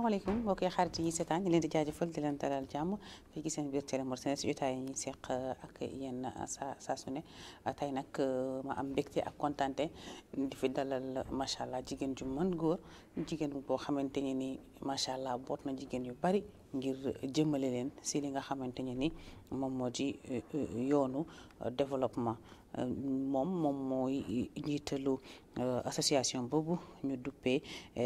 salaamaaleykum mbokk yi xarit yi seetaan ñu leen di jaajëfal di leen dalal jàmm fii ci seen biir Télé Mor Sénégal si jotaay yi ñuy seq ak yéen saa saa su ne tey nag ma am mbégte ak kontante di fi dalal macha allah jigéen ju mën góor jigéen boo xamante ne ni macha allah boot na jigéen yu bari ngir jëmale leen si li nga xamante ne ni moom moo di yoonu développement moom moom mooy njiitalu association boobu ñu duppee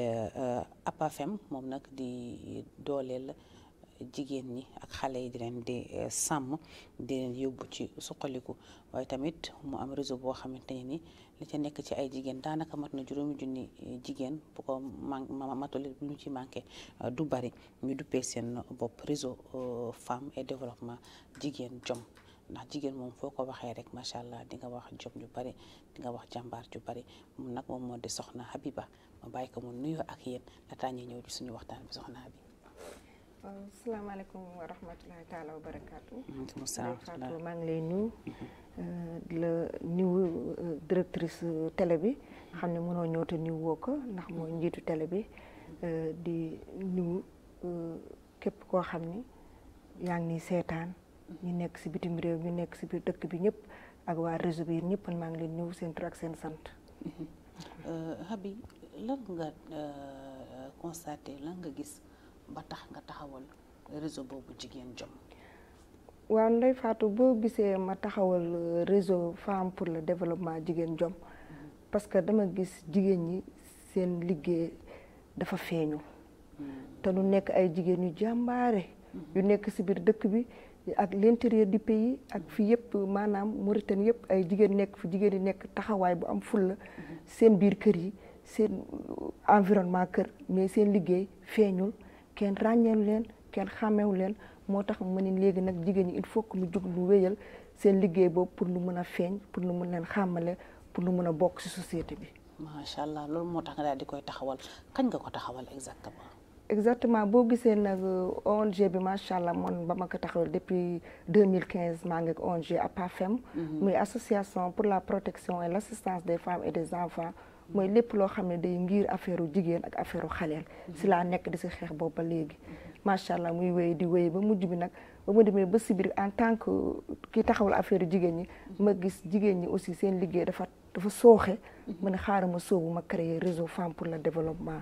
APAFEM moom nag di dooleel jigéen ñi ak xale yi di leen di sàmm di leen yóbbu ci suqaliku waaye tamit mu am réseau boo xamante ne ni li ca nekk ci ay jigéen daanaka mat na juróomi junni jigéen bu ko man matule bu ñu ci manqué du bari ñu duppee seen bopp réseau femme et développement jigéen jom ndax jigéen moom foo ko waxee rek macha allah di nga wax jom ju bari di nga wax jàmbaar ju bari moom nag moom moo di soxna Habiba ma bàyyi ko mu nuyoo ak yéen laataa ñuy ñëw ci suñu waxtaan bi soxna Habiba. waaw salaamaaleykum wa rahmatulahi taala wa barakaatu. maaleykum salaam Fatou maa ngi lay nuyu. di la nuyu directrice télé bi. xam ne mënoo ñëw te nuyu woo ko ndax mooy njiitu télé bi. di nuyu képp koo xam ni yaa ngi nii seetaan. ñu nekk si bitim réew ñu nekk si biir dëkk bi ñëpp ak waa réseau bi ñëpp maa ngi leen nuyu seen tur ak seen sant. Habi lan nga constaté lan nga gis ba tax nga taxawal réseau boobu jigéen jom. waaw Ndeye Fatou boo gisee ma taxawal réseau femme pour le développement jigéen jom parce que dama gis jigéen ñi seen liggéey dafa feeñu. te nu nekk ay jigéen yu jàmbaare. yu nekk si biir dëkk bi. ak l'intérieur du pays ak fi yëpp maanaam Mauritanie yëpp ay jigéen nekk fi jigéen yi nekk taxawaay bu am fulla seen biir kër yi seen environnement kër mais seen liggéey feeñul kenn ràññeelu leen kenn xàmmewu leen moo tax mu ne léegi nag jigéen ñi il faut que mu jug lu wéyal seen liggéey boobu pour lu mën a feeñ pour lu mën leen xàmmale pour lu mën a bokk ci société bi. macha allah loolu moo tax nga daal di koy taxawal kañ nga ko taxawal exactement. exactement boo gisee nag ONG bi macha allah man ba ma ko taxawal depuis 2015 maa ngi ak ONG APAFEM. muy association pour la protection et l' assistance des femmes et des enfants. mooy lépp loo xam ne day ngir affaire jigéen ak affaire xaleel. si laa nekk di si xeex boobu ba léegi. macha allah muy wéy di wéy ba mujj bi nag ba mu demee ba si biir en tant que ki taxawal affaire jigéen ñi. ma gis jigéen ñi aussi seen liggéey dafa dafa sooxe. ma ne xaaral ma sóobu ma créer réseau femme pour le développement.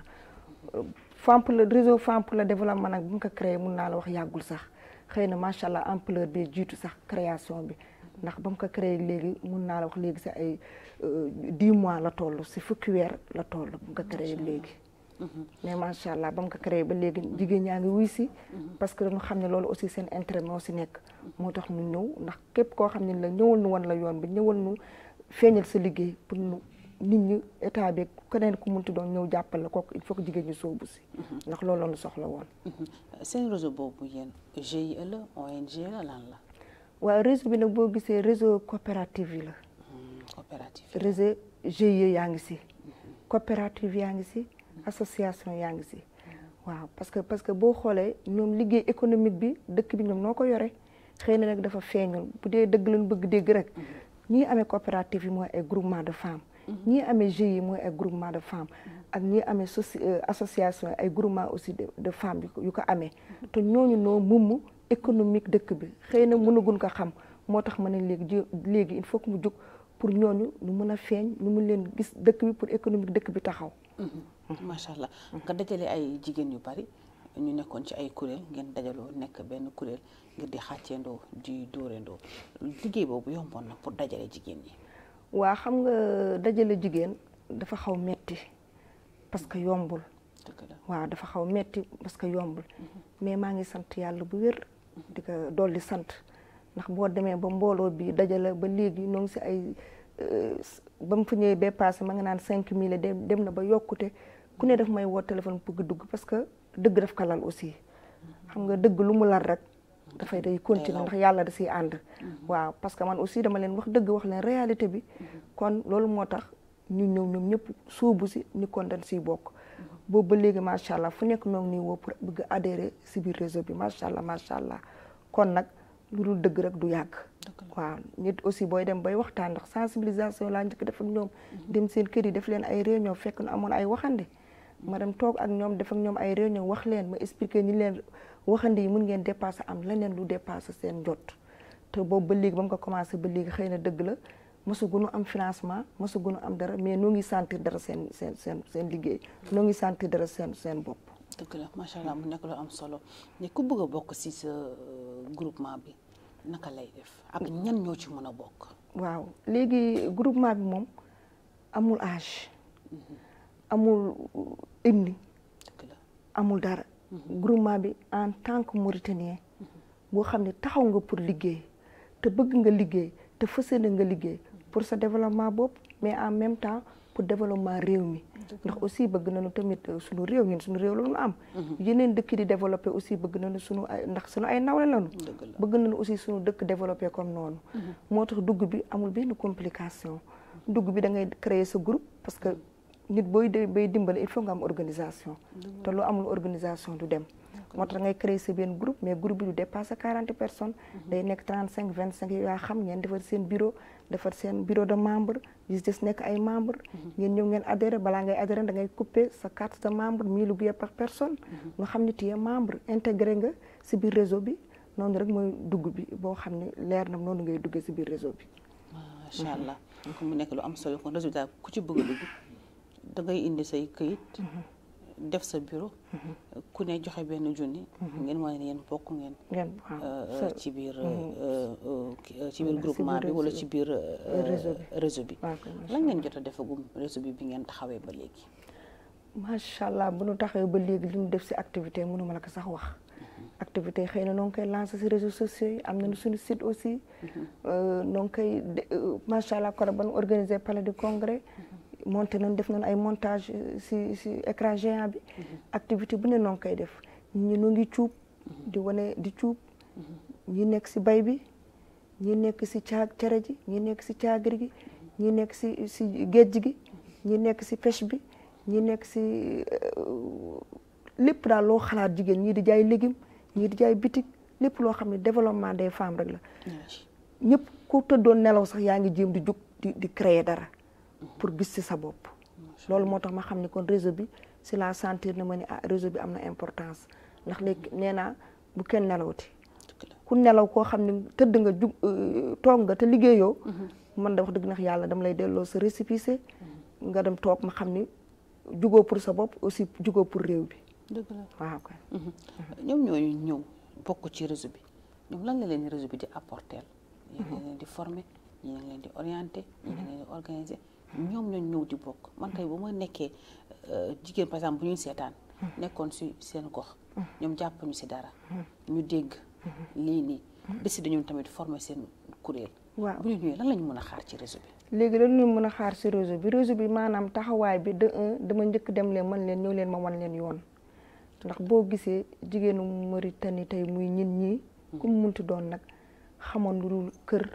femme pour le réseau femme pour le développement nag bu mu ko créé mun naa la wax yàggul sax xëy na macha allah ampleur bi jiitu sax création bi ndax ba mu ko créé léegi mun naa la wax léegi si ay dix mois la toll si fukki weer la toll bu mu ko créé léegi. mais macha allah ba mu ko créé ba léegi jigéen ñaa ngi wuy si. parce que dañu xam ne loolu aussi seen intérêt moo si nekk. moo tax ñu ñëw ndax képp koo xam ne la ñëwal nu woon la yoon bi ñëwal nu feeñal sa liggéey pour nu. nit ñi état bi keneen ku munti doon ñëw jàppale kooku il faut que jigéen ñi soobu si. ndax loolu la soxla woon. seen réseau boobu yéen GIE la ONG la lan la. waaw réseau bi nag boo gisee réseau coopérative yi la. coopérative réseau GIE yaa ngi si. coopérative yaa ngi si. association yaa ngi si. waaw parce que parce que boo xoolee ñoom liggéey économique bi dëkk bi ñoom noo ko yore xëy na nag dafa feeñul bu dee dëgg lañ bëgg dégg rek ñii amee coopérative yi mooy ay groupement de femmes. ñii amee GIE yi mooy ay groupement de femmes ak ñii amee soci association ay groupement aussi de femmes yu ko amee te ñooñu noo mumm économique dëkk bi xëy na mënagun ko xam moo tax ma ne léegi léegi il faut que mu jóg pour ñooñu ñu mën a feeñ ñu mun leen gis dëkk bi pour économique dëkk bi taxaw macha allah nga dajale ay jigéen yu bari ñu nekkoon ci ay kuréel ngeen dajaloo nekk benn kuréel ngir di xàcceendoo di dóoreendoo liggéey boobu yomboon na pour dajale jigéen ñi waa xam nga dajale jigéen dafa xaw metti parce que yombul waaw dafa xaw metti parce que yombul mais maa ngi sant yàlla bu wér di ko dolli sant ndax boo demee ba mbooloo bi dajale ba léegi ñoo ngi si ay ba mu fa ñëwee ba passé ma nga naan cinq mille dem dem na ba yokkute ku ne daf may woo téléphone bëgg dugg parce que dëgg daf ko lal aussi xam nga dëgg lu mu lal rek dafay day continuer ndax yàlla da siy ànd waaw parce que man aussi dama leen wax dëgg wax leen réalité bi kon loolu moo tax ñu ñëw ñoom ñëpp suubu si ni kon dañ siy bokk boobu ba léegi macha allah fu nekk noonu nii woo pour bëgg adhérer si biir réseau bi macha allah macha allah kon nag lu dul dëgg rek du yàgg waaw nit aussi booy dem bay waxtaan ndax sensibilisation laa njëkk def ak ñoom dem seen kër yi def leen ay réunion fekk na amoon ay waxande ma dem toog ak ñoom def ak ñoom ay réunion wax leen ma expliquer ñi leen waxandi yi mun ngeen dépasser am leneen lu dépasser seen jot te boobu ba léegi ba mu ko commencé ba léegi xëy na dëgg la mësugunu am financement mësugunu am dara mais noo ngi sentir dara seen seen seen seen liggéey noo ngi sentir dara seen seen bopp dëgg la macha allah mu nekk lu am solo ne ku bëgg a bokk si sa groupement bi naka lay def ak ñan ñoo ci mën a bokk. waaw léegi groupement bi moom amul âge amul ethnie dëgg la amul dara groupement bi en tant que mauritanien boo xam ne taxaw nga pour liggéey te bëgg nga liggéey te fas yéene nga liggéey pour sa développement bopp mais en même temps pour développement réew mi ndax aussi bëgg nañu tamit suñu réew ñun suñu réew la ñu am yeneen dëkk di développé aussi bëgg nañu suñu ay ndax suñu ay nawle lañu dëgg la bëgg nañu aussi suñu dëkk développé comme noonu moo tax dugg bi amul benn complication dugg bi da ngay créer sa groupe parce que nit booy de bay dimbale il faut nga am organisation te lu amul organisation du dem moo tax ngay créer sa benn groupe mais groupe bi du dépassé quarante personnes day nekk trente cinq vingt cinq yaa xam ngeen defar seen bureau defar seen bureau de membre gis des nekk ay membre ngeen ñëw ngeen adhéré balaa ngay adhéré da ngay couper sa carte de membre mille billets par personne nga xam ne tu es membre intégré nga si biir réseau bi noonu rek mooy dugg bi boo xam ne leer na noonu ngay duggee si biir réseau bi macha allah donc mu nekk lu am solo kon résultat ku ci bëgg a dugg da ngay indi say këyit def sa bureau ku ne joxe benn junni ngeen wane ne yéen bokk ngeen ngeen waaw ci biir ci biir groupement bi wala ci biir réseau bi lan ngeen jot a defagum réseau bi bi ngeen taxawee ba léegi macha allah bu nu taxawee ba léegi li ñu def si activité mënu ma la ko sax wax activité xëy na noo ngi koy lancé si réseaux sociaux yi am nañu suñu site aussi noo ngi koy macha allah koro ba nu organisé palais du congrès monté nañ def nañ ay montage si si écran géant bi activité bu ne noo ngi koy def ñi nu ngi cuub di wane di cuub ñi nekk si bay bi ñi nekk si caag cere ji ñi nekk si caagri gi ñi nekk si si géej gi ñi nekk si pêche bi ñi nekk si lépp daal loo xalaat jigéen ñii di jaay légume ñii di jaay bitik lépp loo xam ne développement des femmes rek la ñëpp ku tëddoon nelaw sax yaa ngi jéem di jug di di créer dara pour gis ci sa bopp loolu moo tax ma xam ne kon réseau bi si la sentir na ma ni ah réseau bi am na importance ndax léegi nee naa bu kenn nelawati ku nelaw koo xam ne tëdd nga jug toog nga te liggéeyoo man da wax dëgg ndax yàlla dama lay delloo sa récépissé nga dem toog ma xam ni jugoo pour sa bopp aussi jugoo pour réew bi dëgg la waaw kay ñoom ñooñu ñëw bokk ci réseau bi ñoom lan la leen réseau bi di apporter ñi ngi leen di former ñi ngi leen di orienter ñi ngi leen di organiser ñoom ñooñu ñëw di bokk man tey bu ma nekkee jigéen par exemple bu ñuy seetaan nekkoon si seen gox ñoom jàpp ñu si dara ñu dégg lii nii décidé ñoom tamit former seen kuréel waaw bu ñu ñëwee lan lañu mën a xaar ci réseau bi léegi dañu mën a xaar si réseau bi réseau bi maanaam taxawaay bi de un dama njëkk dem leen man leen ñëw leen ma wan leen yoon ndax boo gisee jigéenu Mauritanie tey muy ñin ñii ku mu munti doon nag xamoon lu dul kër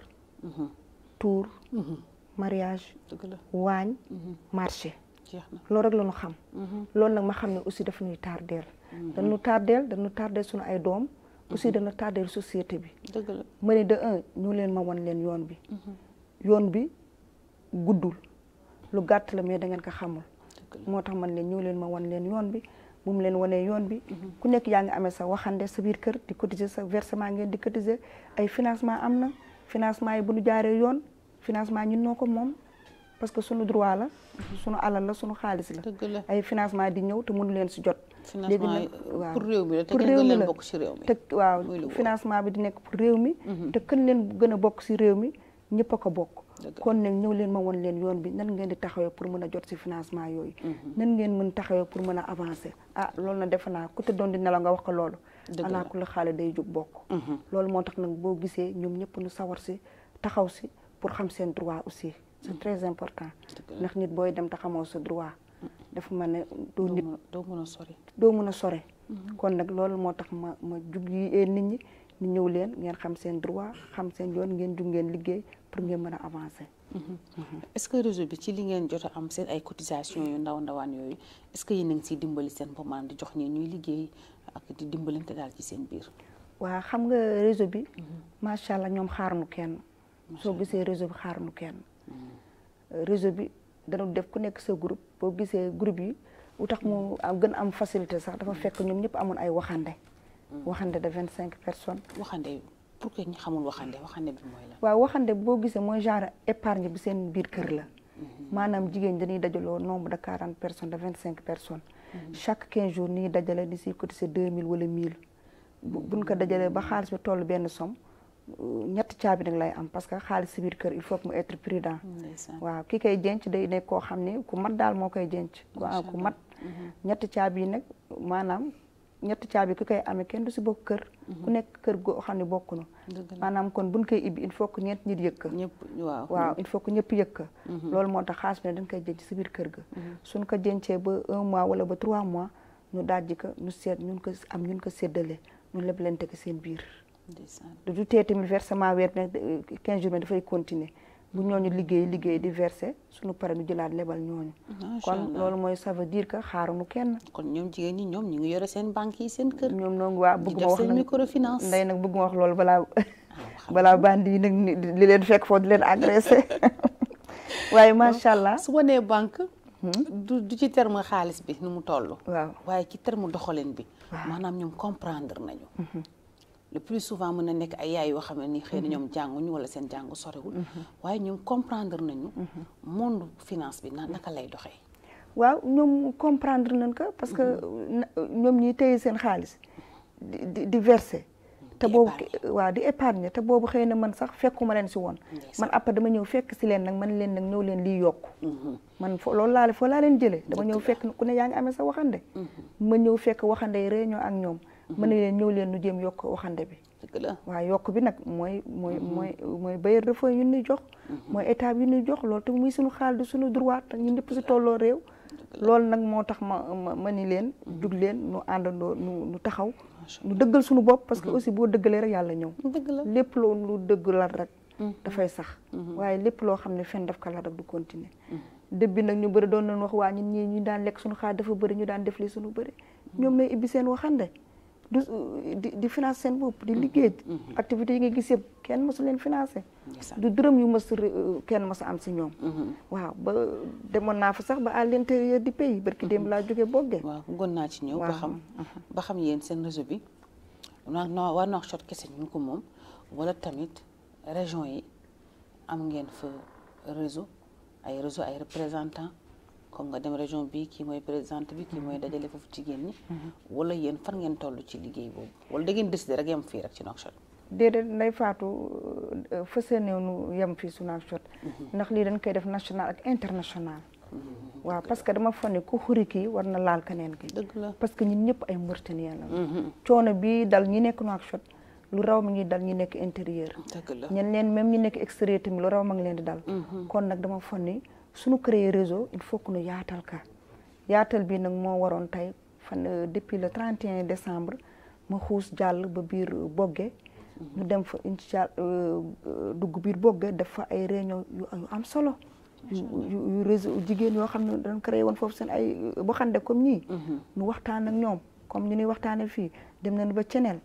tour mariage dëgg la waañ marché jeex na loolu rek la ñu xam loolu nag ma xam ne aussi dafa ñuy tardeel dañu tardeel dañu tardeel suñu ay doom aussi dañu tardeel société bi dëgg la ma ne de un ñu leen ma wan leen yoon bi yoon bi guddul lu gàtt la mais da ngeen ko xamul moo tax man leen ñëw leen ma wan leen yoon bi bu mu leen wanee yoon bi ku nekk yaa ngi amee sa waxande sa biir kër di cotiser sa versement ngeen di cotiser ay financement am na financement yi bu ñu jaaree yoon financement ñun noo ko moom parce que suñu droit la suñu alal la suñu xaalis la dëgg la ay financement di ñëw te mënu leen si jot financement yi waaw pour réew mi la te pour kenn réew gën mi leen la bokk ci réew mi te waaw muy lu wóor. financement bi di nekk pour réew mi te kën leen gën a bokk si réew mi ñëpp a ko bokk Dëgg la. kon nag ñëw leen ma won leen yoon bi nan ngeen di taxawee pour mën a jot si financement yooyu nan ngeen mën taxawee pour mën a avancer ah loolu na defe naa ku te doon di nelaw nga wax ko loolu Dëgg la. alaa ku la xaale day jóg bokk loolu moo tax nag boo gisee ñoom ñëpp nu sawar si taxaw si pour xam seen droit aussi c'est très important Dëgg la. ndax nit booy dem te xamoo sa droit dafa mel ne doo doo nit mën a doo mën a sori doo mën a sore kon nag loolu moo tax ma ma jug yi ee nit ñi ñu ñëw leen ngeen xam seen droit xam seen yoon ngeen jug ngeen liggéey pour ngeen mën a avancer est-ce que réseau bi ci li ngeen jot a am seen ay cotisation yu ndaw ndawaan yooyu est-ce que yéen a ngi siy dimbali seen bopp maanaam di jox ñi ñuy liggéey ak di dimbalante daal ci seen biir waa xam nga réseau bi macha allah ñoom xaaruñu kenn soo gisee réseau bi xaaruñu kenn réseau bi dañu def ku nekk sa groupe boo gisee groupe yi lu tax mu am gën am facilité sax dafa fekk ñoom ñëpp amoon ay waxande waxande de vingt cinq personnes waxande pour que ñu xamul waxande waxande bi mooy la waaw waxande boo gisee mooy genre épargne bi seen biir kër la maanaam jigéen dañuy dajaloo nombre de quarante personnes de vingt cinq personnes chaque quinze jours ni dajale di si cotiser deux mille wala mille buñ ko dajalee ba xaalis bi toll benn somme ñetti caabi nag lay am parce que xaalis si biir kër il faut que mu être prudent waaw ki koy denc day nekk koo xam ne ku mat daal moo koy denc ku mat ñetti caabi yi nag maanaam ñetti caabi ki koy amee kenn du si bokk kër ku nekk kër goo xam ne bokk na maanaam kon buñ koy ibbi il faut que ñeent nit yëkk waaw waaw il faut que ñëpp yëkk loolu moo tax xaalis bi ne dañ koy denc si biir kër ga suñ ko dencee ba un mois wala ba trois mois ñu dajji ko ñu seet ñun ko am ñun ko séddale ñu leblente ko seen biir du tee tamit versement weer ne quinze jours dafay continuer bu ñooñu liggéey liggéey di verser suñu pare ñu jëlaat lebal ñooñu kon loolu mooy ça veut dire que xaaruñu kenn kon ñoom jigéen ñi ñoom ñu ngi yore seen banque yi seen kër ñoom noonu waa bëgg ma wax seen microfinance nday nag bëgg ma wax loolu balaa balaa bandi yi nag li leen fekk foofu di leen agressé waaye macha allah su ma nee banque du du ci terme xaalis bi nu mu toll waaw waaye ci terme doxalin bi maanaam ñoom comprendre nañu le plus souvent mën na nekk ay yaay yoo xam ne ni xëy na ñoom jànguñu wala seen jàngu sorewul waaye ñoom comprendre nañu monde finance bi na naka lay doxee waaw ñoom comprendre nañ ko parce que ñoom ñi téye seen xaalis di di verser te boobu waaw di épargne te boobu xëy na man sax fekkuma leen si woon man après dama ñëw fekk si leen nag man leen nag ñëw leen lii yokku man fo loolu laa foo laa leen jëlee dama ñëw fekk ku ne yaa ngi amee sa waxande ma ñëw fekk waxande yi réunion ak ñoom mën na leen ñëw leen nu jéem yokk waxande bi waaw yokk bi nag mooy mooy mooy mooy bailleur de fonds yu ñuy jox mooy état yu ñuy jox loolu te muy suñu xaal di suñu droit te ñun ñëpp si tolloo réew loolu nag moo tax ma ma ni leen jug leen nu àndandoo nu nu taxaw nu dëggal suñu bopp parce que aussi boo dëggalee rek yàlla ñëw lépp loo lu dëgg la rek dafay sax waaye lépp loo xam ne fen daf ko la rek du continuer dëbbi nag ñu bëri doon nañ wax waa ñun ñii ñu daan lekk suñu xaal dafa bëri ñu daan def li suñu bëri ñoom lay ibbi seen waxande du di di financer seen bopp di liggéey activités yi nga gis yëpp kenn mësu leen financer du dërëm yu mës kenn mës a am si ñoom waaw ba demoon naa fa sax ba à l'intérieur du pays barki démb laa jógee boggee waaw bëggoon naa ci ñëw ba xam ba xam yéen seen réseau bi na no waa Nouakchott kese ñu ko moom wala tamit région yi am ngeen fa réseau ay réseau ay représentants comme nga dem région bi kii mooy présidente bi kii mooy dajale foofu jigéen ñi wala yéen fan ngeen toll ci liggéey boobu wala da ngeen décider rek yem fii rek ci Nouakchott déedéet nday faatu fësee néew nu yem fii su Nouakchott ndax lii dañ koy def national ak international waaw parce que dama fa ne ku xuri kii war na laal keneen ki dëgg la parce que ñun ñëpp ay Mauritaniens la coono bi dal ñi nekk Nouakchott lu raw mi ngi dal ñi nekk intérieur dëgg la ñen leen même ñi nekk extérieur tamit lu raw ma ngi leen di dal kon nag dama fa ne suñu créer réseau il faut que nu yaatal ka yaatal bi nag moo waroon tey fan depuis le 31 décembre ma xuus jàll ba biir Boggé ñu dem fa incha dugg biir Boggé def fa ay réunion yu am solo yu réseau jigéen yoo xam ne dañ créé woon foofu seen ay waxande comme ñii ñu waxtaan ak ñoom comme ñu ñuy waxtaanee fii dem nañu ba ceneel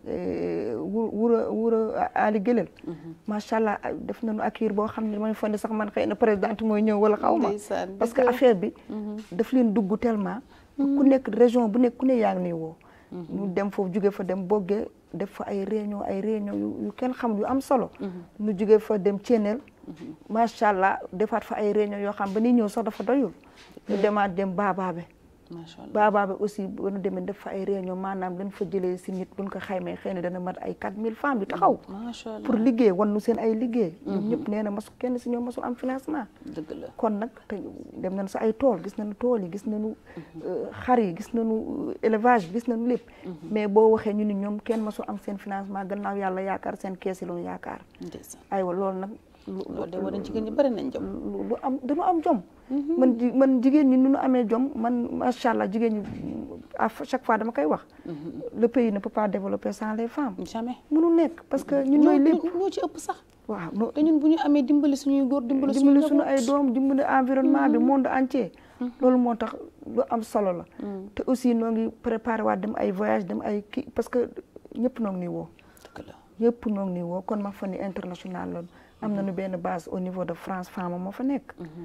wu wura wura Ali Gëlel macha allah def nañu accueil boo xam ne damay fonde sax man xëy na présidente mooy ñëw wala xaw ma parce que affaire bi daf leen dugg tellement ku nekk région bu nekk ku ne yaa ngi nii woo ñu dem foofu jóge fa dem boggee def fa ay réunion ay réunion yu kenn xam yu am solo ñu jóge fa dem ceneel macha allah defaat fa ay réunion yoo xam ba ni ñëw sax dafa doyul ñu demaat dem baabaabe macha allah baabaabe aussi ba nu demee def fa ay réunion maanaam dañ fa jëlee si nit buñ ko xaymee xëy na dana mat ay 4000 femmes yu taxaw macha allah pour liggéey wan nu seen ay liggéey ñoom ñëpp nee na masu kenn si ñoom masul am financement dëgg la kon nag te dem nañ sa ay tool gis nañu tool yi gis nañu xar yi gis nañu élevage bi gis nañu lépp mais boo waxee ñu ni ñoom kenn masul am seen financement gannaaw yàlla yaakaar seen kees yi lu ñu yaakaar ndeysaan aywa loolu nag loolu de war nañ jigéen ñi bari nañ jom lu am dañu am jom man man jigéen ñi nu ñu amee jom man macha allah jigéen ñi à chaque fois dama koy wax le pays ne peut pas développer sans les femmes jamais mënu nekk parce que ñun ñooy lépp ñoo ci ëpp sax waaw no te ñun bu ñu amee dimbali suñuy góor dimbali dimbali suñu ay doom dimbali environnement bi monde entier loolu moo tax lu am solo la te aussi noo ngi préparé waat dem ay voyage dem ay kii parce que ñëpp noo ngi nii woo dëgg la ñëpp noo ngi nii woo kon ma fa ni international loolu am nañu benn base au niveau de France femme moo fa nekk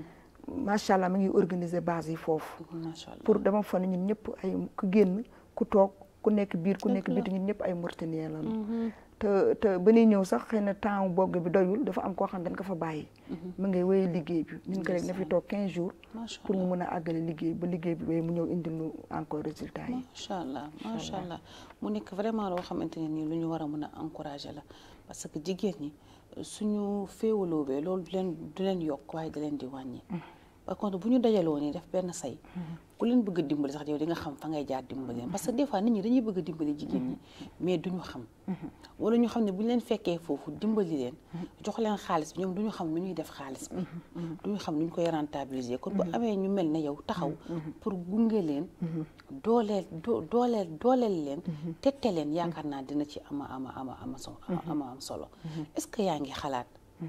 macha allah mi ngi organiser base yi foofu macha allah pour dama fa ne ñun ñëpp ay ku génn ku toog ku nekk biir ku nekk Dëgg la. biti ñun ñëpp ay Mauritaniens lañu te te ba ñuy ñëw sax xëy na temps bogg bi doyul dafa am koo xam ne dañ ko fa bàyyi mu ngay wéy liggéey bi ñun ko rek na fi toog 15 jours macha pour allah mu mën a àggale liggéey ba liggéey bi wéy mu ñëw indil ñu encore résultat yi macha allah macha allah mu nekk vraiment loo xamante ne nii lu ñu war a mën a encourager la parce que jigéen ñi suñu féewaloo bee loolu du leen du leen yokk waaye da leen di wàññi. par contre bu ñu dajaloo nii def benn say. ku leen bëgg a dimbali sax yow di nga xam fa ngay jaar dimbali leen parce que des fois nit ñi dañuy bëgg a dimbali jigéen ñi mais duñu xam. wala ñu xam ne bu ñu leen fekkee foofu dimbali leen. jox leen xaalis bi ñoom duñu xam nu ñuy def xaalis bi. duñu xam nu ñu koy rentabiliser kon bu amee ñu mel ne yow taxaw. pour gunge leen. dooleel doo dooleel dooleel leen. tette leen yaakaar naa dina ci ama ama ama ama so ama am solo. est-ce que yaa ngi xalaat.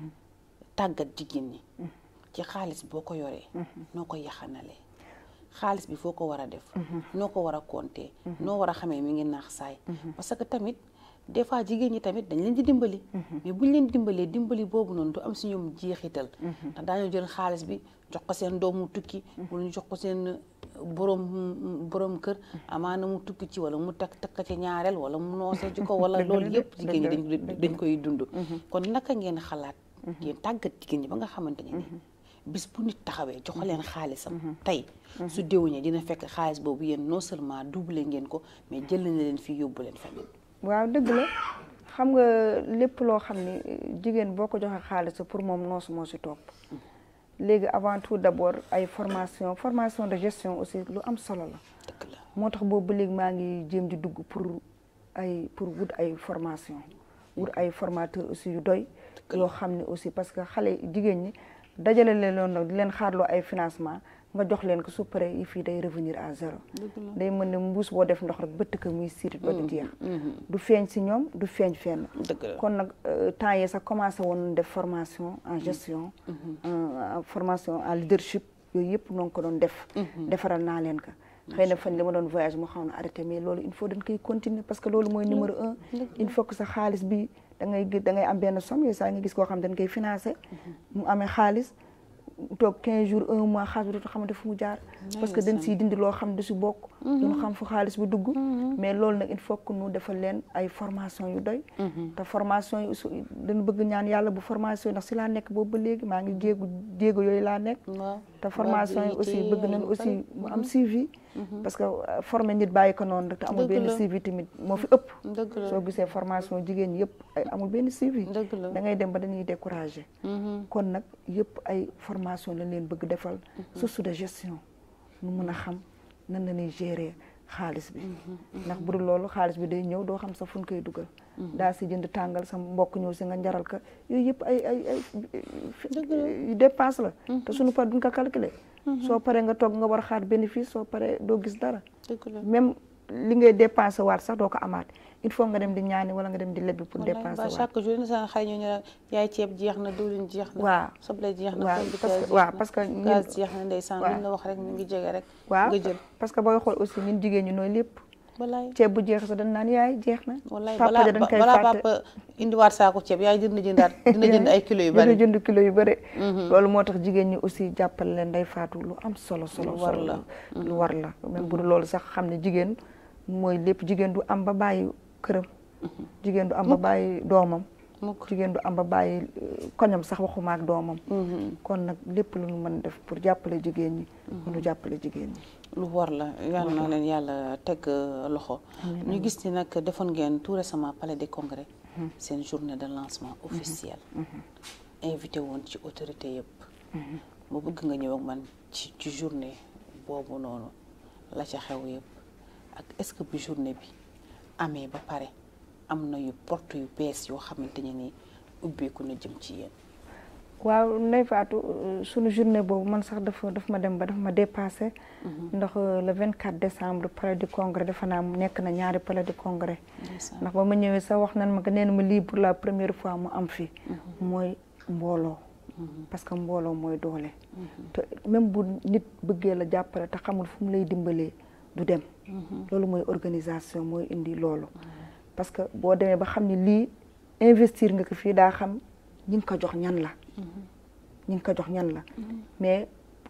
tàggat jigéen ñi. ci xaalis boo ko yoree. noo ko yaxanalee. xaalis bi foo ko war a def. noo ko war a compter. noo war a xamee mi ngi naax saay. parce que tamit des fois jigéen ñi tamit dañ leen di dimbali. mais buñ leen dimbalee dimbali boobu noonu du am si ñoom jeexital. ndax daañu jël xaalis bi jox ko seen doomu tukki. wala ñu jox ko seen borom borom kër amaana mu tukki ci wala mu takk takk ci ñaareel wala mu noose ci ko wala loolu yëpp jigéen ñi dañ dañ koy dund. kon naka ngeen xalaat. ngeen tàggat jigéen ñi ba nga xamante ne ni. bis bu nit taxawee jox leen xaalisam tey su déwénee dina fekk xaalis boobu yéen non seulement doublé ngeen ko mais jël na leen fii yóbbu leen feneen waaw dëgg la xam nga lépp loo xam ne jigéen boo ko joxee xaalis pour moom noosu moo si topp léegi avant tout d'abord ay formation formation de gestion aussi lu am solo la dëgg la moo tax boobu ba léegi maa ngi jéem di dugg pour ay pour wut ay formation wut ay formateur aussi yu doy yoo xam ne aussi parce que xale jigéen ñi dajale leen loon nag di leen xaarloo ay financement nga jox leen ko su paree yi fii day revenir à zéro day mën ne mbuus boo def ndox rek bëtt ko muy siirit ba du jeex du feeñ si ñoom du feeñ fenn dëgg la kon nag temps yi sax commencé woon def formation en gestion en formation en leadership yooyu yëpp noo ngi ko doon def defaral naa leen ko xëy na fan li ma doon voyage mu xaw na arrêté mais loolu il faut dañ koy continuer parce que loolu mooy numéro un il faut que sa xaalis bi da ngay gis da ngay am benn somme yooyu saa nga gis koo xam dañ koy financé mu amee xaalis toog 15 jours un mois xaalis bi dootu xamante fu mu jaar parce que dañ siy dindi loo xam du si bokk duñu xam fu xaalis bi dugg mais loolu nag il faut que ñu defal leen ay formation yu doy te formation yi aussi dañu bëgg ñaan yàlla bu formation yi ndax si laa nekk boobu ba léegi maa ngi jéegu jéego yooyu laa nekk te formation yi aussi bëgg nañ aussi mu am suivi parce que formé nit bàyyi ko noonu rek te amul benn suivi tamit moo fi ëpp soo gisee formation jigéen ñi yëpp ay amul benn suivi da ngay dem ba dañuy découragé kon nag yëpp ay formation lañ leen bëgg defal source de gestion nu mun a xam nan la ñuy gérer xaalis bi ndax bu dul loolu xaalis bi day ñëw doo xam sa fu ñu koy dugal daa si jënd tàngal sa mbokk ñëw si nga njaral ka yooyu yëpp ay ay ay dépense la te suñu par duñ ko calculer soo paree nga toog nga war a xaar bénéfice soo paree doo gis dara même li ngay dépensé waat sax doo ko amaat il faut nga dem di ñaani wala nga dem di lebbi pour dépenser waat chaque jour ni sa xale ñu ne yaay ceeb jeex na diwlin jeex na waaw soble jeex na waaw parce que waaw parce que gaz jeex na ndeysaan luñ la wax rek mu ngi jege rek waaw nga jël parce que booy xool aussi ñun jigéen ñi nooy lépp walaay ceeb bu jeex sax dañ naan yaay jeex na walaay papa balaa ja dañ koy balaa fàtte papa indiwaat saako ceeb yaay dina jëndaat dina jënd ay kilos yu bari dina jënd kilo yu bëri loolu moo tax jigéen ñi aussi jàppale leen day faatu lu am solo solo Lu war solo la. lu war la même bu dul loolu sax xam ne jigéen mooy lépp jigéen du am ba bàyyi këram jigéen du am ba bàyyi doomam mukk jigéen du am ba bàyyi euh, koñam sax waxuma ak doomam kon nag lépp lu ñu mën def pour jàppale jigéen ñi ñu jàppale jigéen ñi lu war la yàlla na leen yàlla teg euh, loxo ñu gis ni nag defoon ngeen tout récemment palais des congrès seen journée de lancement officiel invité woon ci autorité yëpp mu bëgg nga ñëw ak man ci ci journée boobu noonu la ca xew yëpp ak est-ce que bu journée bi amee ba pare am na yu porte yu bees yoo xamante ne ni ubbeeku na jëm ci yéen waaw Ndeye Fatou euh, sunu journée boobu man sax dafa daf ma dem ba dafa ma dépassé ndax euh, le 24 décembre palais du congrès dafa naa nekk na ñaari palais du congrès ndeysaan ndax ba ma ñëwee sax wax nan ma que nee na ma lii pour la première fois mu am fi mooy mbooloo parce que mbooloo mooy doole te même bu nit bëggee la jàppale te xamul fu mu lay dimbalee du dem loolu mooy organisation mooy indi loolu parce que boo demee ba xam ne lii investir nga ko fii daa xam ñi nga ko jox ñan la ñi nga ko jox ñan la mais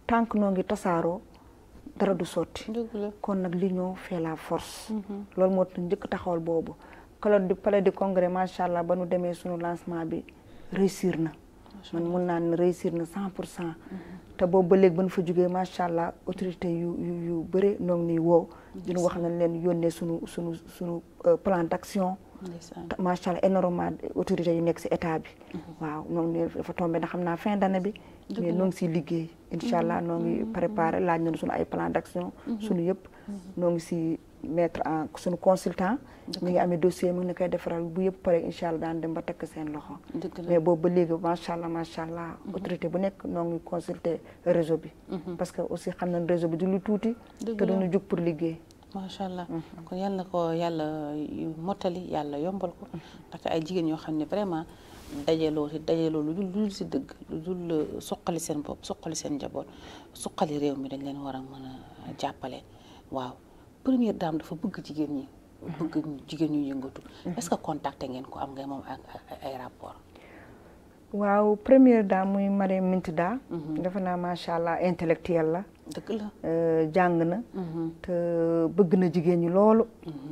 tant que noo ngi tasaaroo dara du sotti dëgg la kon nag l'union fait la force loolu moo tax njëkk taxawal boobu kala di palais du congrès macha allah ba nu demee suñu lancement bi réussir na man mun naa ne réussir na cent pour cent te boobu ba léegi ba nu fa jógee macha allah autorité yu yu yu bëri noo ngi nuy woow dinu wax nañ leen yónnee suñu suñu suñu plan d'action ndeysaan macha allah énormément autorités yu nekk si état bi waaw ñoo ngi dafa tombé na xam naa fin d'année bi mais noo ngi siy liggéey incha allah noo ngi préparé laaj nañu suñu ay plan d'action suñu yëpp noo ngi si mettre en suñu consultant mi ngi amee dossier mi ngi koy defaral bu yëpp pare incha allah daan dem ba tekk seen loxo dëgg la mais boobu ba léegi macha allah macha allah autorité bu nekk noo ngi consulter réseau bi parce que aussi xam nañ réseau bi du lu tuuti Dëgg te la. duñu jug pour liggéey macha allah kon yàlla na ko yàlla mottali yàlla yombal ko ndaxte ay jigéen ñoo xam ne vraiment dajaloo si dajaloo lu dul lu dul si dëgg lu dul suqali seen bopp suqali seen njaboot suqali réew mi dañ leen war a mën a jàppale waaw première dame dafa bëgg jigéen ñi bëgg jigéen ñu yëngatu est-ce que contacté ngeen ko am ngay moom ak ak ay rapport waaw première dame muy Mariam Mintada defe naa macha allah intellectuelle la dëgg la euh, jàng na te bëgg na jigéen ñi loolu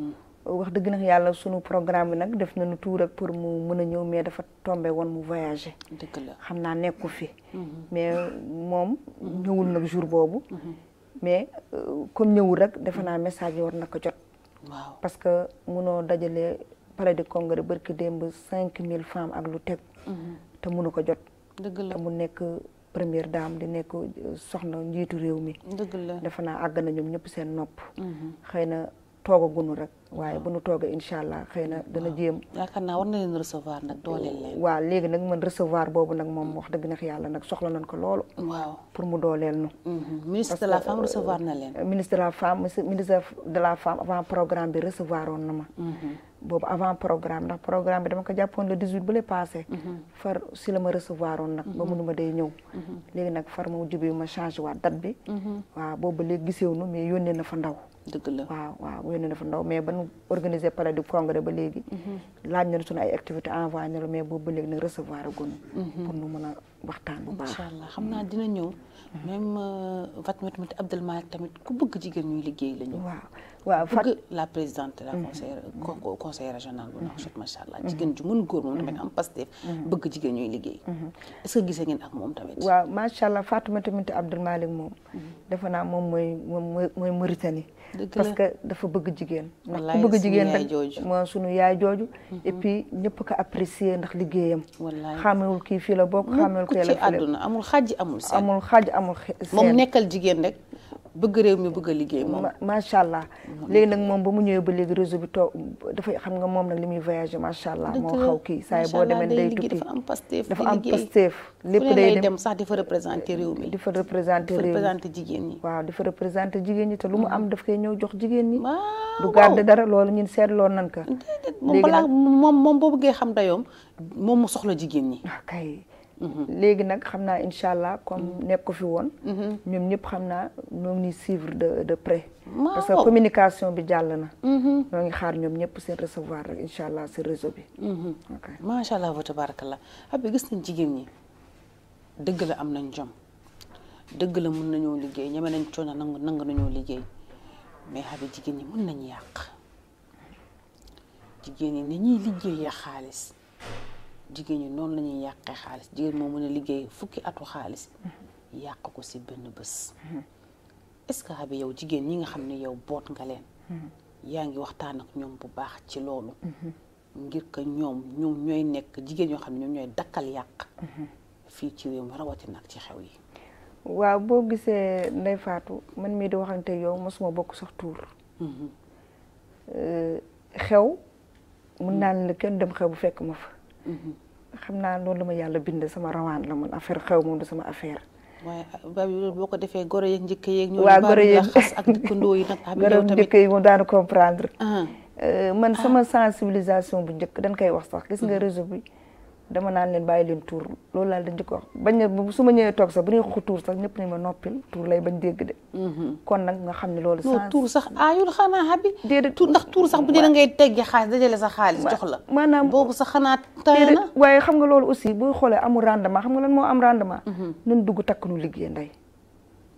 wax dëgg nag yàlla sunu programme bi nag def nañu tout rek pour mu mën a ñëw mais dafa tombé woon mu voyager dëgg la xam naa nekku fi mais moom ñëwul nag jour boobu mais euh, comme ñëwul rek defe naa message yi war na ko jot waaw parce que munoo dajale palais de congrès barki démb cinq mille femmes ak lu teg te mënu ko jot dëgg la te mu nekk première dame di nekk euh, soxna njiitu réew mi dëgg la defe naa àgg na ñoom ñëpp seen nopp xëy na toogagunu rek waaye bu nu toogee incha allah xëy na dana jéem yaakaar naa war na leen recevoir nag dooleel leen waaw léegi nag man recevoir boobu nag moom wax dëgg nag yàlla nag soxla nañ ko loolu waaw pour mu dooleel nu Mhm. ministre de la femme recevoir na leen ministre de la femme monsieur ministre de la femme avant programme bi recevoir woon na ma boobu avant programme ndax programme bi dama ko jàppoon le 18 bu le passé far si la ma recevoir woon nag ba mënuma day ñëw léegi nag far ma jubi ma changé waat date bi waaw boobu ba léegi gisew nu mais yónnee na fa ndaw dëgg la waaw waaw yónnee na fa ndaw mais ba nu organiser palais du congrès ba léegi laaj nañu suñu ay activité envoyé na la mais boobu ba léegi nag recevoir a gonu pour nu mën a waxtaan bu baax incha allah xam naa dina ñëw même Fatou tamit Abdel Malick tamit ku bëgg jigéen ñuy liggéey la ñu waaw waaw fat bëgg la présidente de la conseil co- conseil régional bu Nouakchott macha allah jigéen ju mën góor moom tamit am Pastef bëgg jigéen ñuy liggéey est-ce que gisee ngeen ak moom tamit waaw macha allah Fatoumata Bintou Abdel Malick moom defe naa moom mooy moom mooy mooy Mauritanie Dëgg parce la. que dafa bëgg jigéen ndax Wallaay ku bëgg sunu jigéen yaay rek jooju. moo sunu yaay jooju et puis ñëpp ko apprécier ndax liggéeyam wallaay xamewul kii fii la bokk xamewul ku kii ci la fii la àdduna amul xàjji amul seen amul xaaj amul xe- moom seen nekkal jigéen rek bëgg réew mi bëgg a liggéey moom ma- macha allah léegi nag moom ba mu ñëwee ba léegi réseau bi toog dafay xam nga moom nag li muy voyager macha allah moo xaw kii saa yi boo demee day tukki dafa am Pastef dafa di am liggéey. Pastef fu lépp ne day lay dem dem sax di fa représenter réew mi di fa représenter di fa réew mi représenter jigéen ñi waaw di fa représenter jigéen ñi te lu mu am daf koy ñëw jox jigéen ñi waaw du garder dara loolu ñun seetloon nañ ko déedéet moom léegi balaa nag- moom moom boo bëggee xam dayoom moom mu soxla jigéen ñi ah kay léegi nag xam naa incha allah comme nekk ko fi woon ñoom ñëpp xam naa ñoo ngi suivre de de près parce que Waaw. communication bi jàll na ñoo ngi xaar ñoom ñëpp seen recevoir rek incha allah si réseau bi ok macha allah wa tabarakallah abi gis nañ jigéen ñi dëgg la am nañ jom dëgg la mun nañoo liggéey ñeme nañ coono nangu nangu nañoo liggéey mais xabi jigéen ñi mun nañ yàq jigéen ñi ni ñuy liggéeyee xaalis jigéen ñi noonu la ñuy yàqee xaalis jigéen moo mën a liggéey fukki atu xaalis yàq ko si benn bés est-ce que xabi yow jigéen ñi nga xam ne yow boot nga leen yaa ngi waxtaan ak ñoom bu baax ci loolu ngir que ñoom ñoom ñooy nekk jigéen ñoo xam ne ñoom ñooy dakkal yàq fii ci réew mi rawatina ak ci xew yi waaw boo gisee Ndeye Fatou man mii di waxante yow mosuma bokk sax tuur xew mun naa ne la kenn dem xew bu fekk ma fa xam naa loolu la ma yàlla bind sama rawaan la man affaire xew moom du sama affaire waaye ba bi loolu boo ko defee goro yeeg njëkk yeeg ñoo waa goro yeeg xas ak dëkkandoo yi nag xam yow gërëm tamit njëkk yi moom daanu comprendre ah Euh, man sama sensibilisation bu njëkk dañ koy wax sax gis nga réseau bi dama naan leen bàyyi leen tuur loolu laal dañ njëkk wax bañ ne bu- su ma ñëwee toog sax bu ñuy wax tuur sax ñëpp nañ ma noppil tuur lay bañ dégg de kon nag nga xam ne loolu non sens- tuur sax aayul xanaa xabi Déedéet. tuur ndax tuur sax bu dee da ngay teggi xaalis dajale sa xaalis jox la maanaam boobu sax xanaa taye déedéet, na waaye xam nga loolu aussi boo xoolee amul rendement xam nga lan moo am rendement nun dugg takk nu liggéey ndey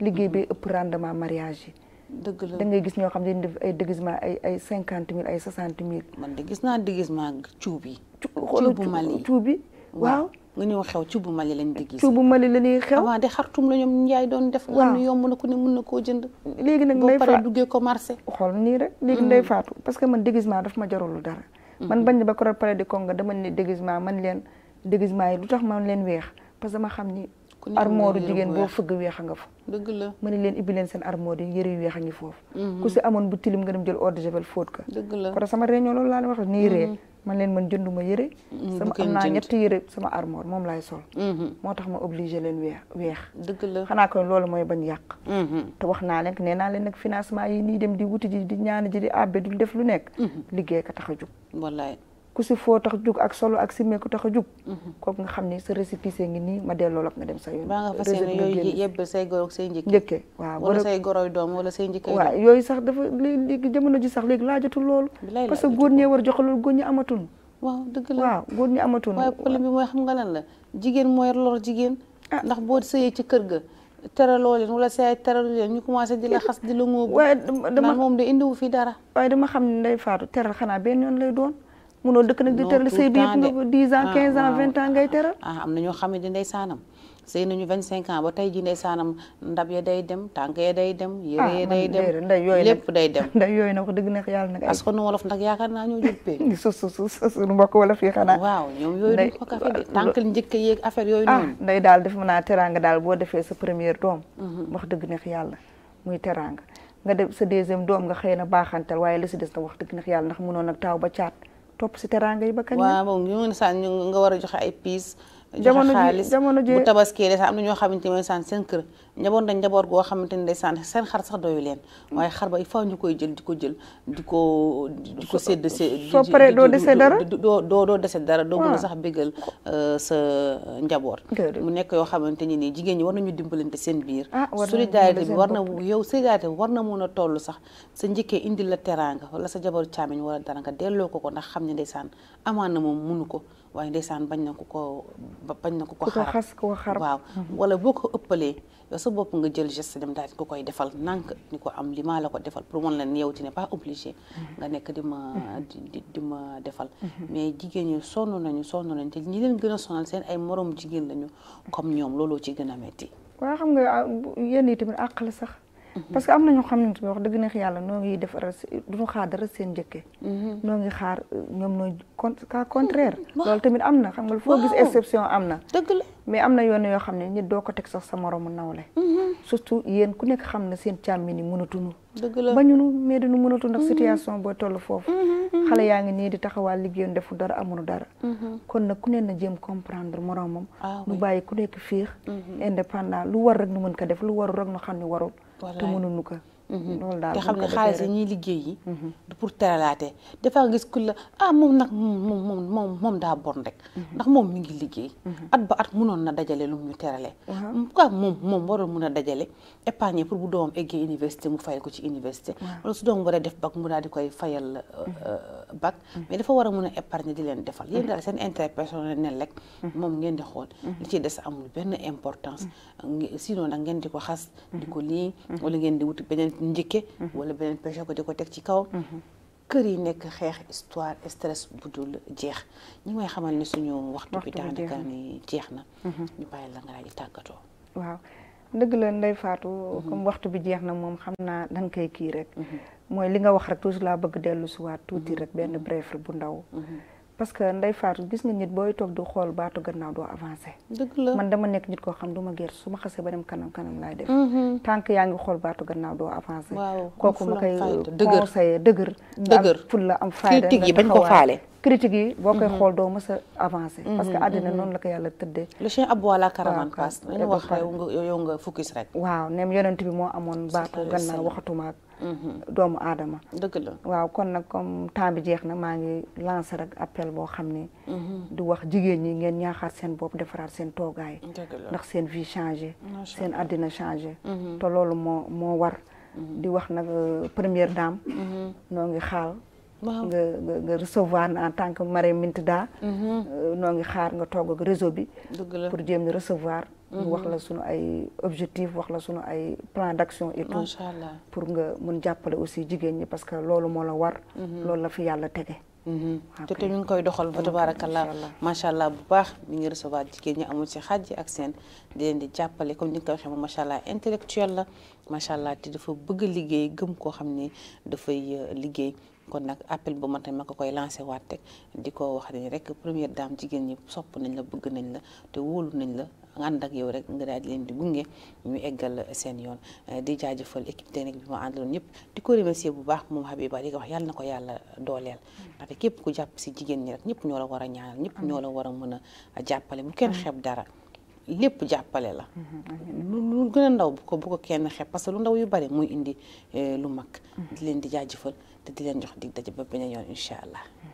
liggéey bi ëpp rendement mariage yi dëgg la da ngay gis ñoo xam ne dañuy def ay déguisement ay ay cinquante mille ay soixante mille man de gis naa déguisement cuub yi xoolal cuubu Mali cuub bi waaw nga ñëw xew cuubu Mali lañ di gis cuubu Mali la ñuy xew avant de xartum la ñoom njaay doon def nga xam ne yomb na ku ne mun na koo jënd léegi nag boo nday paree faatu duggee ko marché xool nii rek léegi nday faatu parce que man déguisement daf ma jarul dara man bañ ba ko pare di konga dama ne déguisement man leen déguisement yi lu tax man leen weex parce que dama xam ni Ku ne am na armoire yére jigéen bu boo weex. fëgg weex a nga fa dëgg la ma ne leen ibbi leen seen armoire yi yëre yu weex a ngi foofu ku si amoon bu tilim nga dem jël eau de javel fóot ka dëgg la kon sama réunion loolu laa leen wax nii ree man leen man jënduma yëre sama bu kenn am naa jënd. ñetti yëre sama armoire moom laay sol Mhm. moo tax ma obligé leen weex weex dëgg la xanaa ko loolu mooy bañ yàq Mhm. te wax naa leen nee naa leen nag financement yi nii dem di wuti ji di ñaan ji di àbbe di def lu nekk liggéey ka tax a jug wallaay ku si foo tax jug ak solo ak simmee ku tax a jug kooku nga xam ni sa récépissé ngi nii ma delloo la ko nga dem sa yoon baa nga fas Réseau yéene bi nga yooyu génn. yebbal say goro ak say njëkk njëkkee waaw wala boro- say goroy doom wala say njëkkay waaw doom yooyu sax dafa léegi léegi jamono ji sax léegi laajatul loolu Bilaay parce que laajatul góor ñee war joxe loolu góor ñi amatul waaw dëgg la waaw góor ñi amatul waaye problème bi mooy xam nga lan la jigéen mooy lor jigéen ndax boo sëyee ci kër ga teraloo leen wala say teralu leen ñu commencé di la xas di la ngóobu waaye dama naan dama moom de indiwu fi dara waaye dama xam ne nday faatu teral xanaa benn yoon lay doon munoo dëkk nag di Non, teral tout sëy bi le yëpp temps nga de. ba 10 ans Ah, 15 ans waaw. 20 ans ngay teral ah am na ñoo xam ne di ndey saanam sëy nañu 25 ans ba tey ji ndey saanam ndab ya day dem tànk ya day dem ah yére ya day man dem déedéet nday yooyu lépp day dem nday yooyu nag wax dëgg neex yàlla nag ay parce que nu wolof nag yaakaar naa ñoo jëppee su su su su suñu mbokk wala fii xanaa waaw ñoom yooyu Ndey- duñ ko kafe de tànk njëkk yeeg affaire yooyu ah noonu nday daal def mën naa teraanga daal boo defee sa première doom wax dëgg neex yàlla muy teraanga nga def sa deuxième doom nga xëy na baaxantal waaye li si des na wax dëgg neex yàlla ndax mënoon nag taaw ba caat topp si teraanga yi ba kañ la waaw moom ñu ngi saan ñu nga war a joxe ay piis Jamono joxe ji- xaalis jamono ji- bu tabaskee de sax am na ñoo xamante ne saan seen kër njaboot dañ njaboot goo xamante ne saan seen xar sax doyu leen waaye xar ba il faut ñu koy jël di ko jël di ko di ko sédd sé soo paree doo dese dara? doo doo doo dese dara doo mën a waaw. sax bégal euh, sa njaboot Déedéet. mu nekk yoo xamante ni nii jigéen ñi war nañu dimbalante seen biir Ah, war nañu solidarité dimbali bi seen war na bopp. yow solidarité bi war na mun a toll sax sa njëkkee indi la teraanga wala sa jabaru càmmiñ wala dara nga delloo ko ko ndax xam ne ndeysaan amaan na moom munu ko waaye ndeysaan bañ na ko ko ba- bañ na ko ko ku ko xarab xas ku ko xarab waaw wala boo ko ëppalee yow sa bopp nga jël geste dem daal di ko koy defal nànk ni ko am li maa la ko defal pour mën leen yow tu n'es pas obligé nga nekk di ma di di di ma defal mais jigéen ñi sonn nañu sonn nañu te ñi leen gën a sonal seen ay morom jigéen lañu comme ñoom looloo ci gën a metti waaw xam nga ah, bu- yenn yi tamit àq la sax parce que am na ñoo xam ne tamit wax dëgg neex yàlla noo ngi def duñu xaar dara seen njëkke noo ngi xaar euh, ñoom nooy con cas contraire loolu tamit am na xam nga foo gis Waaw. exception am na dëgg la mais am na yoon yoo xam ne nit doo ko teg sax sa moromu nawle surtout yéen ku nekk xam na seen càmmi ni mënatunu dëgg la bañunu mais dañu mënatu ndax situation boo toll foofu xale yaa ngi nii di taxawal liggéeyoon defu dara amunu dara kon nag ku ne na jéem comprendre moromam Ah nu oui. bàyyi ku nekk fiix indépendant lu war rek nu mën ko def lu warul rek nu xam ne warul te Wallaay. mënuñu ko loolu daal te buñ xam ko ne defee xaalis yi rek. ñuy liggéey yi du pour teralaate dafa nga gis ku la ah moom nag moom moom moom moom moom daa bon rek ndax moom mi ngi liggéey at ba at munoon na dajale lu mu ñu terale quoi moom moom waroon mun a dajale épargner pour bu doomam eggee université mu fayal ko ci université wala su doomam war a def bac mu daal di koy fayal bac mais dafa war a mun a épargner di leen defal yéen daal seen intérêt personnel ne rek moom ngeen di xool li ci des amul benn importance nge- sinon nag ngeen di ko xas di ko lii wala ngeen di wuti beneen njëkke wala beneen péché ko di ko teg ci kaw kër yi nekk xeex histoire stress bu dul jeex ñi may xamal ni suñu waxtu bi Waxtu bi jeex daanaka na. ni jeex na ñu bàyyi la nga daal di tàggatoo waaw dëgg la Ndeye Fatou comme waxtu bi jeex na moom xam naa dañ koy kii rek mooy li nga wax rek toujours laa bëgg dellu si waat tuuti rek benn bref rek bu ndaw parce que Ndeye Fatou gis nga nit booy toog di xool baatu gannaaw doo avancé dëgg la man dama nekk nit koo xam du ma gerte su ma xasee ba dem kanam kanam laay def tant que yaa ngi xool baatu gannaaw doo avancé Waaw, kooku am ma fulla, koy fayda, dëgër. conseillé dëgër Dëgër. am fulla am fayda critique yi nga bañ ko taxawaay. faale critique yi boo koy xool doo mës a avancé parce que àddina noonu la ko yàlla tëddee le chien aboie la caravane Waaw, passe waaw. nañu wax yow nga yow nga focus rek waaw nem yonent bi moo amoon baatu alayhi wa gannaaw sallam. waxatuma ak doomu aadama dëgg la waaw kon nag comme temps bi jeex na maa ngi lancé rek appel boo xam ne di wax jigéen ñi ngeen ñaaxaat seen bopp defaraat seen toogaay dëgg la ndax seen vie changé Macha seen àddina changé te loolu moo moo war di wax nag euh, première dame noo ngi xaal nga nga nga recevoir en tant que Marème Mintada noo ngi xaar nga toog ak réseau bi dëgg la pour jéem ñu recevoir ñu wax la sunu ay objectif wax la sunu ay plan d'action et tout macha allah pour nga mun jàppale aussi jigéen ñi parce que loolu moo la war loolu la fi yàlla tege te te ñu ngi koy doxal ba tabarakallah macha allah bu baax mi ngi recevoir jigéen ñi amul ci xàjj ak seen di leen di jàppale comme ni nga ko waxee moom macha allah intellectuel la macha allah te dafa bëgg liggéey gëm koo xam ni dafay liggéey kon nag appel bu ma tamit ma ko koy lancé waat rek di ko wax ni rek première dame jigéen ñi sopp nañ la bëgg nañ la te wóolu nañ la ànd ak yow rek nga daal di leen di gunge ñu eggal seen yoon di jaajëfal équipe technique bi ma àndaloon ñëpp di ko remercier bu baax moom Habiba di ko wax yàlla na ko yàlla dooleel ndaxte képp ku jàpp si jigéen ñi rek ñëpp ñoo la war a ñaanal ñëpp ñoo la war a mën a jàppale bu kenn xeeb dara lépp jàppale la lu gën a ndaw bu ko bu ko kenn xeeb parce que lu ndaw yu bari muy indi lu mag di leen di jaajëfal te di leen jox dig daje ba beneen yoon incha allah